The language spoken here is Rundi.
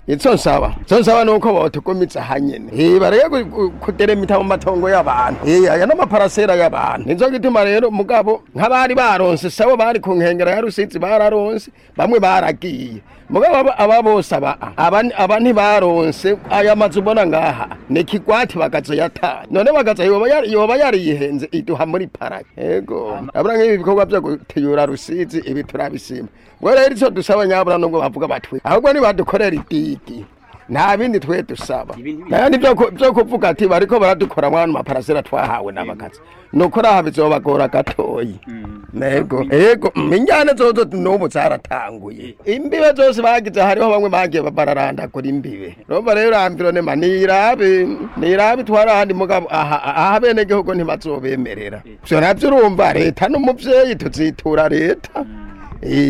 ico nsaba ico nsaba nuko botugumiza hanyene eh bareke ku- ku- kuderemita mu matongo y'abantu eh aya n'amaparasera y'abantu nizo gituma rero mugabo nk'abari baronse sabo bari ku nkengera ya rusizi bararonse bamwe baragiye mugabo aba- aba bose aba aba aba ntibaronse aya mazu ubona ngaha ni kigwati bagaza yata none bagaza yoba yari yoba yariyihenze iduha muri parake yego abura nk'ibi bikorwa byo gutiyura rusizi ibi turabisima ngo rero ico dusaba nyabura nubwo bavuga batwe ahubwo nibadukorera idigi nta bindi twe dusaba nayandi byo ku- byo kuvuga ati bariko baradukora mwana maparasera twahawe n'abakazi nukuri aha bizobagora gatoyi nego ego injyane zozo n'ubu zaratanguye imbibe zose bagize hariho bamwe bagiye bararandagura imbibe urumva rero amvironema nirabe nirabe itwara ahandi mugabo aha aha bene gihugu ntibazobemerera ivyo navyo urumva leta n'umuvyeyi tuzitura leta